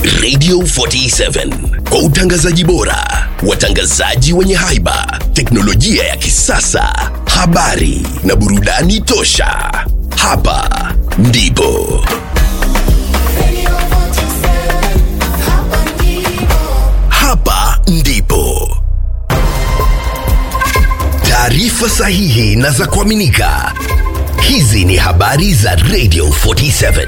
Radio 47 kwa utangazaji bora, watangazaji wenye haiba, teknolojia ya kisasa, habari na burudani tosha. Hapa ndipo hapa ndipo taarifa sahihi na za kuaminika. Hizi ni habari za Radio 47.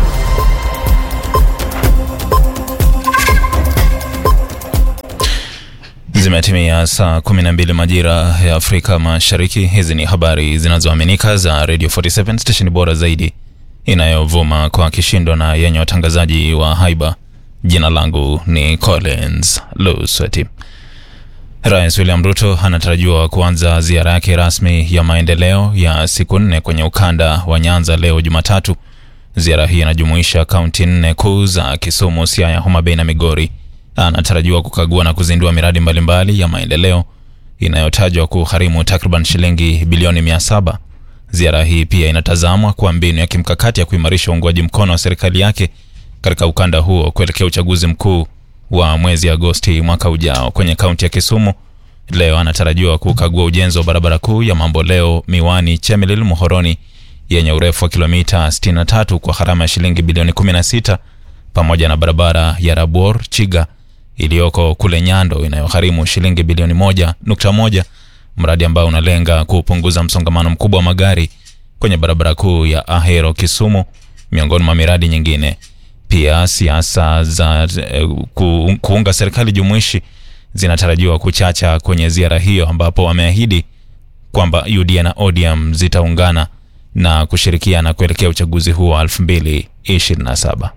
Zimetimia saa 12 majira ya Afrika Mashariki. Hizi ni habari zinazoaminika za Radio 47 station bora zaidi inayovuma kwa kishindo na yenye watangazaji wa haiba. Jina langu ni Collins Lusweti. Rais William Ruto anatarajiwa kuanza ziara yake rasmi ya maendeleo ya siku nne kwenye ukanda wa Nyanza leo Jumatatu. Ziara hii inajumuisha kaunti nne kuu za Kisumu, Siaya, Homa Bay na Migori. Anatarajiwa kukagua na kuzindua miradi mbalimbali ya maendeleo inayotajwa kugharimu takriban shilingi bilioni mia saba. Ziara hii pia inatazamwa kuwa mbinu ya kimkakati ya kuimarisha uungwaji mkono wa serikali yake katika ukanda huo kuelekea uchaguzi mkuu wa mwezi Agosti mwaka ujao. Kwenye kaunti ya Kisumu leo anatarajiwa kukagua ujenzi wa barabara kuu ya Mamboleo Miwani Chemelil Muhoroni yenye urefu wa kilomita 63 kwa gharama ya shilingi bilioni 16 pamoja na barabara ya Rabuor Chiga iliyoko kule Nyando inayogharimu shilingi bilioni 1.1, mradi ambao unalenga kupunguza msongamano mkubwa wa magari kwenye barabara kuu ya Ahero Kisumu, miongoni mwa miradi nyingine. Pia siasa za eh, ku, kuunga serikali jumuishi zinatarajiwa kuchacha kwenye ziara hiyo, ambapo wameahidi kwamba UDA na ODM zitaungana na kushirikiana kuelekea uchaguzi huo wa 2027.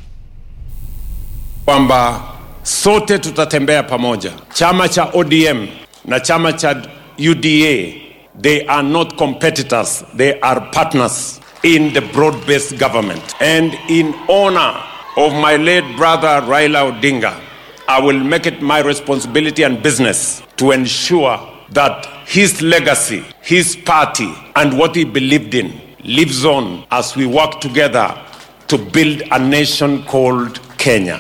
kwamba sote tutatembea pamoja. Chama cha ODM na chama cha UDA, they are not competitors, they are partners in the broad-based government. And in honor of my late brother Raila Odinga, I will make it my responsibility and business to ensure that his legacy, his party, and what he believed in lives on as we work together to build a nation called Kenya.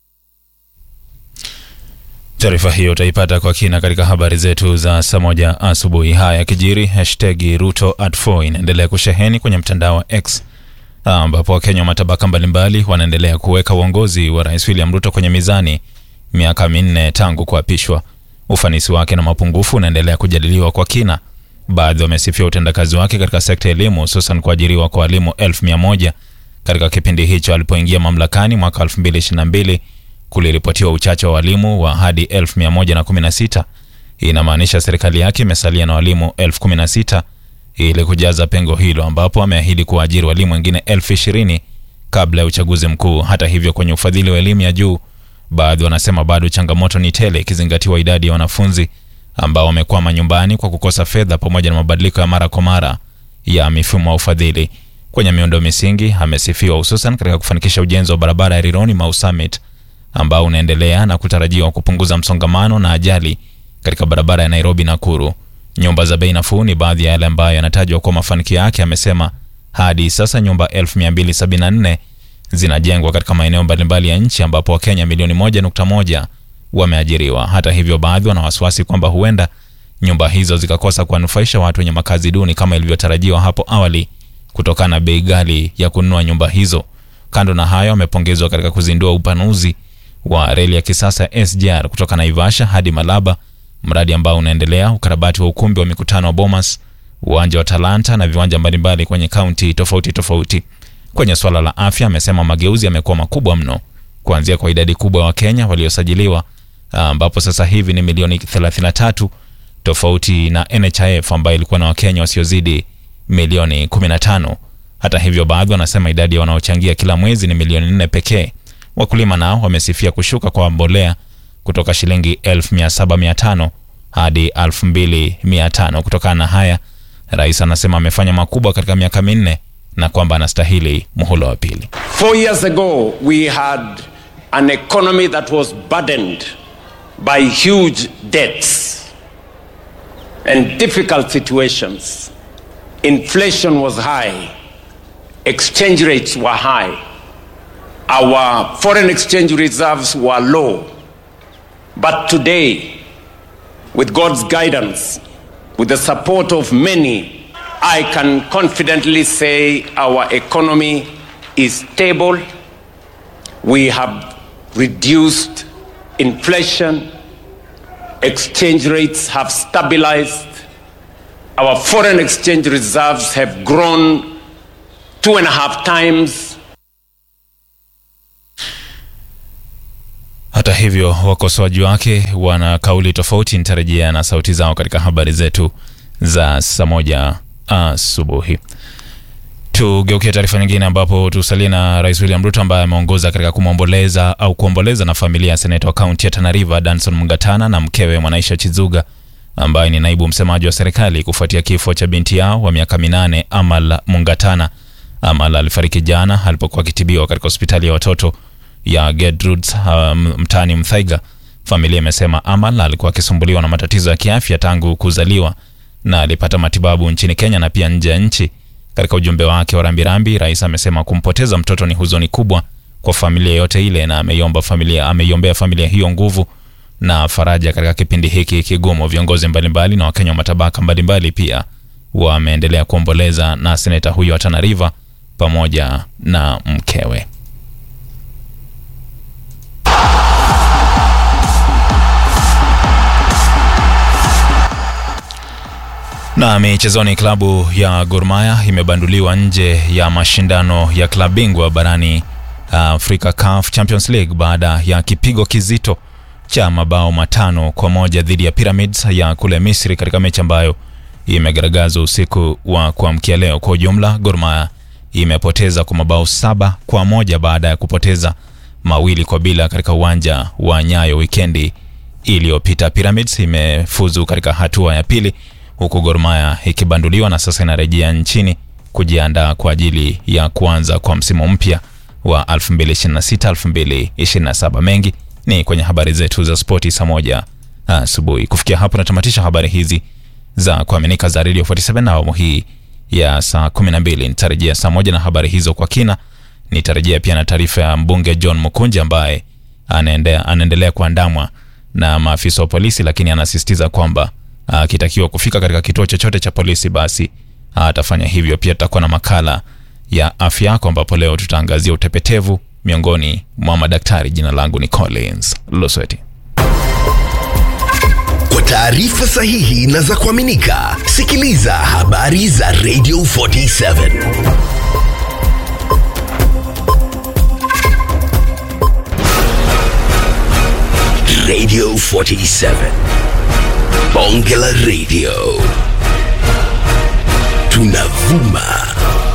Taarifa hiyo utaipata kwa kina katika habari zetu za saa moja asubuhi. Haya yakijiri, hashtag Ruto at 4 inaendelea kusheheni kwenye mtandao wa X ambapo Wakenya wa matabaka mbalimbali wanaendelea kuweka uongozi wa Rais William Ruto kwenye mizani miaka minne tangu kuapishwa. Ufanisi wake na mapungufu unaendelea kujadiliwa kwa kina. Baadhi wamesifia utendakazi wake katika sekta ya elimu, hususan kuajiriwa kwa walimu elfu mia moja katika kipindi hicho alipoingia mamlakani mwaka 2022 kuliripotiwa uchache wa walimu wa hadi 1116. Hii inamaanisha serikali yake imesalia na walimu 1016 ili kujaza pengo hilo, ambapo ameahidi kuwaajiri walimu wengine 1020 kabla ya uchaguzi mkuu. Hata hivyo, kwenye ufadhili wa elimu ya juu, baadhi wanasema bado changamoto ni tele, ikizingatiwa idadi ya wanafunzi ambao wamekwama nyumbani kwa kukosa fedha pamoja na mabadiliko ya mara kwa mara ya mifumo wa ufadhili. Kwenye miundo misingi amesifiwa hususan katika kufanikisha ujenzi wa barabara ya Rironi Mau Summit ambao unaendelea na kutarajiwa kupunguza msongamano na ajali katika barabara ya Nairobi Nakuru. Nyumba za bei nafuu ni baadhi ya yale ambayo yanatajwa kwa mafanikio yake. Amesema hadi sasa nyumba 1274 zinajengwa katika maeneo mbalimbali ya nchi ambapo Wakenya milioni 1.1 wameajiriwa. Hata hivyo, baadhi wana wasiwasi kwamba huenda nyumba hizo zikakosa kuwanufaisha watu wenye makazi duni kama ilivyotarajiwa hapo awali kutokana na bei ghali ya kununua nyumba hizo. Kando na hayo, amepongezwa katika kuzindua upanuzi wa reli ya kisasa ya SGR kutoka Naivasha hadi Malaba, mradi ambao unaendelea, ukarabati wa ukumbi wa mikutano wa Bomas, uwanja wa Talanta na viwanja mbalimbali kwenye kaunti tofauti tofauti. Kwenye swala la afya, amesema mageuzi yamekuwa makubwa mno, kuanzia kwa idadi kubwa ya Wakenya waliosajiliwa ambapo sasa hivi ni milioni 33 tofauti na NHIF ambayo ilikuwa na Wakenya wasiozidi milioni 15. Hata hivyo, baadhi wanasema idadi ya wanaochangia kila mwezi ni milioni nne pekee. Wakulima nao wamesifia kushuka kwa mbolea kutoka shilingi 1750 hadi 2500. Kutokana na haya, rais anasema amefanya makubwa katika miaka minne na kwamba anastahili muhula wa pili. Four years ago, we had an economy that was burdened by huge debts and difficult situations. Inflation was high, exchange rates were high, our foreign exchange reserves were low. But today, with God's guidance, with the support of many, I can confidently say our economy is stable. We have reduced inflation. Exchange rates have stabilized. Our foreign exchange reserves have grown two and a half times. Hata hivyo, wakosoaji wake wana kauli tofauti. Nitarejea na sauti zao katika habari zetu za saa moja asubuhi. Tugeukie taarifa nyingine, ambapo tusalie na Rais William Ruto ambaye ameongoza katika kumwomboleza au kuomboleza na familia ya seneta wa kaunti ya Tana River Danson Mungatana na mkewe Mwanaisha Chizuga ambaye ni naibu msemaji wa serikali kufuatia kifo cha binti yao wa miaka minane Amal Mungatana. Amal alifariki jana alipokuwa akitibiwa katika hospitali ya watoto ya Gertrudes uh, mtaani Mthaiga. Familia imesema Amal alikuwa akisumbuliwa na matatizo ya kiafya tangu kuzaliwa na alipata matibabu nchini Kenya na pia nje ya nchi. Katika ujumbe wake wa rambirambi, rais amesema kumpoteza mtoto ni huzuni kubwa kwa familia yote ile, na ameiomba familia ameiombea familia hiyo nguvu na faraja katika kipindi hiki kigumu. Viongozi mbalimbali na Wakenya wa matabaka mbalimbali pia wameendelea kuomboleza na seneta huyo wa Tana River pamoja na mkewe. Na michezoni, klabu ya Gor Mahia imebanduliwa nje ya mashindano ya klabu bingwa barani Afrika CAF Champions League baada ya kipigo kizito cha mabao matano kwa moja dhidi ya Pyramids ya kule Misri katika mechi ambayo imegaragazwa usiku wa kuamkia leo. Kwa ujumla, Gor Mahia imepoteza kwa mabao saba kwa moja baada ya kupoteza mawili kwa bila katika uwanja wa Nyayo wikendi iliyopita. Pyramids imefuzu katika hatua ya pili huku Gor Mahia ikibanduliwa na sasa inarejea nchini kujiandaa kwa ajili ya kuanza kwa msimu mpya wa 2026 2027. Mengi ni kwenye habari zetu za spoti saa moja asubuhi. Kufikia hapo natamatisha habari hizi za kuaminika za Radio 47 na awamu hii ya saa 12. Nitarejea saa moja na habari hizo kwa kina. Nitarejea pia na taarifa ya mbunge John Mukunji ambaye anaendelea kuandamwa na maafisa wa polisi, lakini anasisitiza kwamba akitakiwa kufika katika kituo chochote cha polisi basi atafanya hivyo. Pia tutakuwa na makala ya afya yako, ambapo leo tutaangazia utepetevu miongoni mwa madaktari. Jina langu ni Collins Losweti. Kwa taarifa sahihi na za kuaminika, sikiliza habari za Radio 47 Radio 47 Bonge la Radio tunavuma